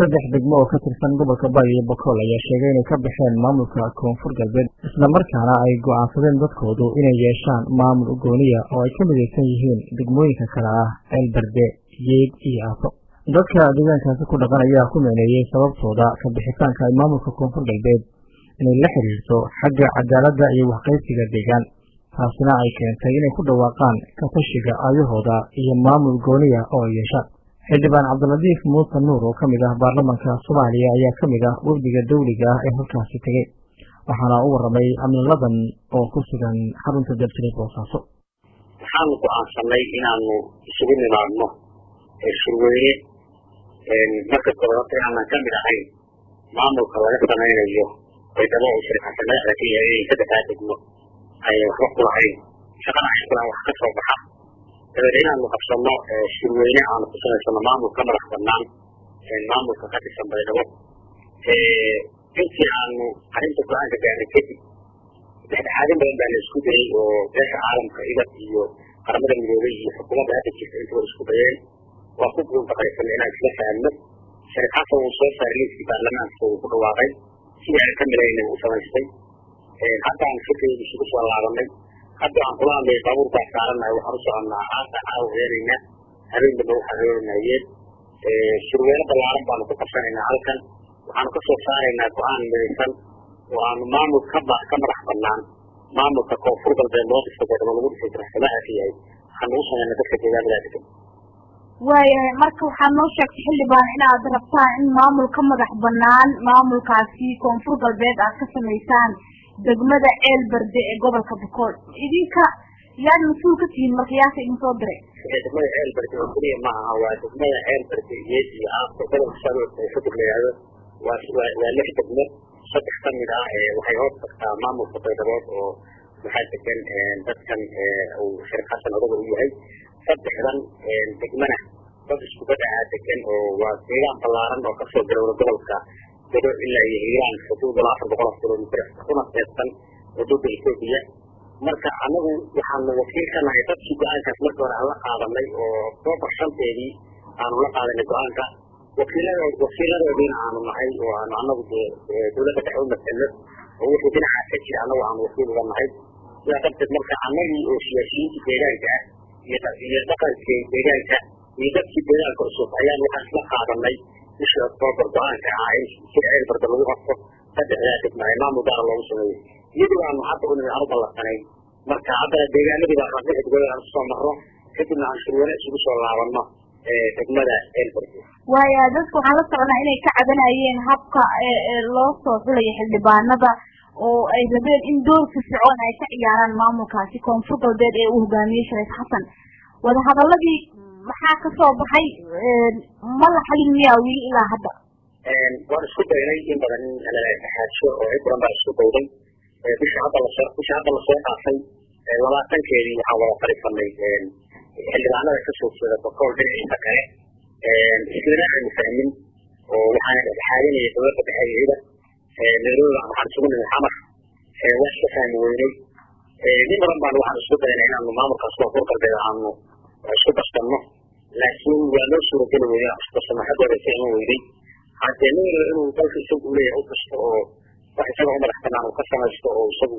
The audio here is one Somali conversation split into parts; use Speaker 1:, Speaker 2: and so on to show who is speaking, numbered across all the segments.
Speaker 1: saddex degmo oo ka tirsan gobolka bari iyo bakool ayaa sheegay inay ka baxeen maamulka koonfur galbeed islamarkaana ay go'aansadeen dadkoodu inay yeeshaan maamul gooniya oo ay ka midaysan yihiin degmooyinka kale ah ceelberde yeed iyo aaso dadka deegaankaasi ku dhaqan ayaa ku meeneeyey sababtooda ka bixitaanka ay maamulka koonfur galbeed inay la xiriirto xagga cadaaladda iyo waxqaybsiga deegaan taasina ay keentay inay ku dhawaaqaan katashiga aayahooda iyo maamul gooniya oo ay yeeshaan xildhibaan cabdiladiif muuse nuur oo ka mid ah baarlamanka soomaaliya ayaa ka mid ah wafdiga dawliga ah ee halkaasi tegey waxaana u warramay amniladan oo ku sugan xarunta dalsiri boosaaso
Speaker 2: waxaanu go'aansanay inaanu isugu nimaadno shirweyne marka koobaad aanan ka mid ahayn maamulka laga samaynayo baydhabo oo shirkasa madaxda ka yahay inay saddexdaa degmo ay waxba ku lahayn shaqana ay kulaan wax ka soo baxa dabeed inaanu qabsano shirweyne aanu ku samaysano maamulka madax banaan maamulka ka tirsan baydhabo intii aanu arrinta go-aanka gaarnay kadib dhexdhexaadin badan baa la isku dayay oo beesha caalamka idab iyo qaramada midoobay iyo xukuumadda hadda jirta intuba isku dayeen waa ku guulbaqaysanay inaan isla fahamno sharif xasan uu soo saaray liiskii baarlamaanka uu ku dhawaaqay sidii aan ka milayna uu samaystay hadda aan fikreedi isugu soo laabanay hadda aan kula hadlay baabuur baa saaranahay waxaan u soconnaa aasaan aa heenaynaa habeen damba waxaan heenayeed shirweyne ballaaran baanu ku qabsanaynaa halkan waxaanu ka soo saaraynaa go-aan midaysan oo aanu maamul ka ba ka madax banaan maamulka koonfur galbeed loo dhisa baydhabo lagu dhisay daraxsamaha ka yahay waxaanu u samayna dadka deegaanada degan
Speaker 3: waayahay marka waxaad noo sheegtay xildhibaan inaad rabtaan in maamul ka madax banaan maamulkaasi koonfur galbeed aad ka samaysaan degmada ceelberde ee gobolka bakool idinka yaad mas-uul ka tihiin marka yaasa idin soo diray
Speaker 2: degmada ceelberde oo keliya ma aha waa degmada ceelberde yeed iyo aasko gobolka shabeelle ee kadib la yihahdo waa waa lix degmo saddex ka mid ah waxay hoos tagtaa maamulka baydhabood oo waxaa degan dadkan uu sheekh xasan odaga u yahay saddexdan degmana dad isku badacaa degan oo waa deegaan ballaaran oo kasoo galowda gobolka dego ilaa iyo hiiraan xuduud ilaa afar boqol kilomitr kuna teedsan xuduudda etoobiya marka anagu waxaanu wakiil ka nahay dadkii go-aankaas marka hore aan la qaadanay oo octoobar shanteedii aanu la qaadanay go-aanka wakiiladood wakiiladoodiina aanu nahay oo aanu anagu dee dawladda dhexe u matalno oo wixii dhinacaas ka jira anagu aanu wakiil uga nahay sidaa darteed marka anagii oo siyaasiyiinta deegaanka ah iyo iyo dhaqanka deegaanka iyo dadkii deegaanka cusub ayaan waxaan isla qaadanay bishii octoobar go-aanka ah in sida ceelbarda lagu qabto saddexdaa degma ee maamul gaara loogu sameeyo iyadoo aanu hadda u nimid aan u ballansanayn marka haddana deegaanadii baa rabnay xidgood aan usoo marno kadibna aan shirweyne isugu soo laabanno degmada ceelbarda
Speaker 3: waaya dadka waxaan la socnaa inay ka cabanayeen habka loo soo xulayo xildhibaanada oo ay rabeen in doorka fircoon ay ka ciyaaraan maamulkaasi koonfur galbeed ee uu hogaamiyey shariif xasan wadahadaladii maxaa kasoo baxay ma la xalin miyaa wili ilaa hadda
Speaker 2: waan isku daynay in badan in xaajo oo cid badan baa isku dayday bisha hadda lasoo bisha hadda lasoo dhaafay labaatankeedii waxaan wada fariisanay xildhibaanada kasoo jeeda bakool dhinaciisa kale islana aanu fahmin oo waxaana dhexdhexaadinaya dowladda dhexe iyo ciidan nairobi waxaan isugu nimid xamar waa iska fahmi weynay nin badan baan waxaan isku daynay inaanu maamulkaas koonfur galbeed aanu isku darsanno laakiin waa noo suurageli weynay aan isku darsano xaggooda ka iman weynay haddee nin walba inuu dalka isagu uleeyahay u kasto oo wax isaga u madax banaan uu ka samaysto oo isagu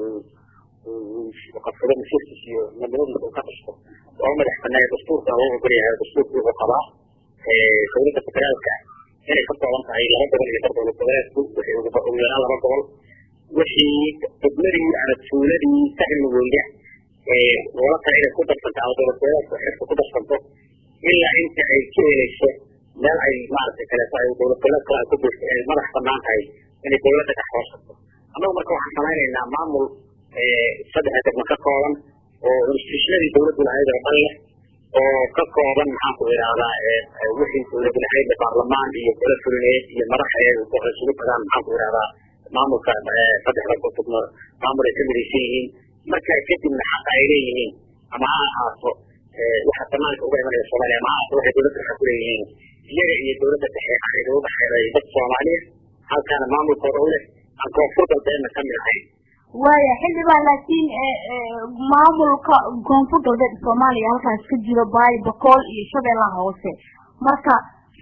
Speaker 2: qabsado masiirkiisa iyo midnimadiisa uu ka kasto waa u madax banaaya dastuurka loo ogol yahay dastuurku wuxuu qabaa dowladda federaalka inay ka kooban tahay laba gobol iyo bar dowlad goboleedku wixii ugu yaraan laba gobol wixii degmadii ama tuuladii ka cilmi weyda loola kale inay ku darsanto ama dowlad goboleedku xirka ku darsanto ilaa inta ay ka helayso meel ay maaragtay kaleeto ay dowlad goboleed kale ay ku jirto ay madax banaan tahay inay dowladda dhex hoos tagto annagu marka waxaan samaynaynaa maamul saddexa degmo ka kooban oo institutionadii dowladdu lahayd oo dhan leh oo ka kooban maxaan ku idhahdaa wixii dowladdu lahayd baarlamaan iyo gole fulineed iyo madax isugu tagaan maxaan ku idhahdaa maamulka saddexda degmo maamul ay ka midaysan yihiin marka kadibna xaqa ay leeyihiin ama ha ahaato waxa banaanka uga imanaya soomaaliya ama ha ahaato waxay dowladda xaq ku leeyihiin iyaga iyo dowladda dhexe aniga u dhexeeday dad soomaaliya halkaana maamulkooda u leh aan koonfur galbeedna ka mid ahayn
Speaker 3: waaya xildhibaan laakiin maamulka koonfur galbeed soomaaliya halkaas ka jiro baay bakool iyo shabeellaha hoose marka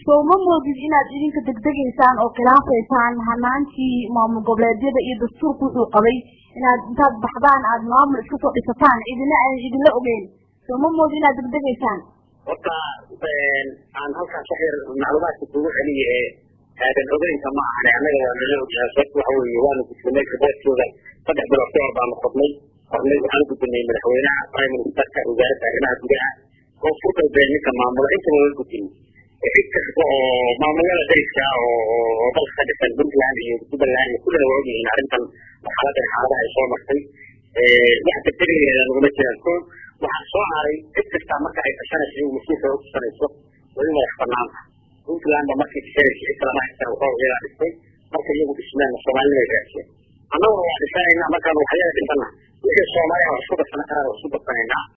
Speaker 3: soo ma moodid inaad idinka degdegaysaan oo khilaafaysaan hanaankii maamul goboleedyada iyo dastuurku wuxuu qabay inaad intaad baxdaan aad maamul iska soo dhisataan idina aan idinla ogeyn soo ma moodid inaad degdegaysaan
Speaker 2: horta aan halkaas wax yar macluumaadka kugu celiya ee aadan ogeynka ma ahane annaga waa nala ogyahay sababta waxa weeye waanu gudbinay riboortkooda saddex bilood ka hor baanu qornay qornay waxaan u gudbinay madaxweynaha prime ministerka wasaaradda arrimaha gudaha koonfur galbeed ninka maamula intaba waa gudbinay cid kasta oo maamulada dariska oo dalka ka dhisan puntland iyo jubbaland iyo kullina waa ogyihiin arrintan marxaladan xaaladaha ay soo martay wax degdegayna naguma jiraan ko waxaa soo haray cid kasta marka ay tashanayso iyagu mas-uulka u tusanayso waa in madax banaanta puntlandba markay tashanayso cid kalama haystaan waxaa iyagaa dhistay marka iyagu dhismeen soomaalida gaarsiin annaguna waa dhisanayna markaan waxyada dhisana wixii soomaaliya waa isku darsan karaa waa isku darsanaynaa